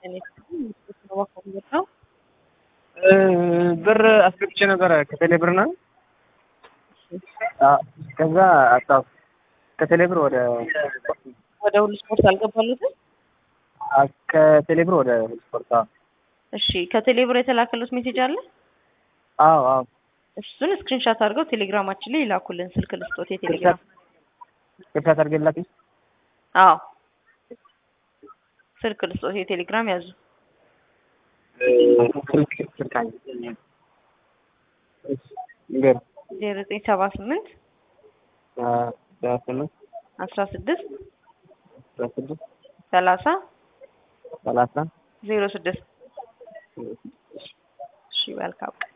ነው ብር አስገብቼ ነበረ ከቴሌ ብር ነው። ከዛ አጣሁ። ከቴሌ ብር ወደ ወደ ሁሉ ስፖርት አልገባሉትም። ከቴሌ ብር ወደ ስፖርት። እሺ ከቴሌ ብር የተላከሉት ሜሴጅ አለ። አዎ አዎ። እሱን ስክሪንሻት አድርገው ቴሌግራማችን ላይ ይላኩልን። ስልክ ልስጦት የቴሌግራም ስክሪንሻት አድርጌላችሁ። አዎ ስልክ ልስጦት የቴሌግራም ያዙ። ስልክ ስልክ አለ ንገር ዜሮ ዘጠኝ ሰባ ስምንት ሰባ ስምንት አስራ ስድስት አስራ ስድስት ሰላሳ ሰላሳ ዜሮ ስድስት እሺ መልካም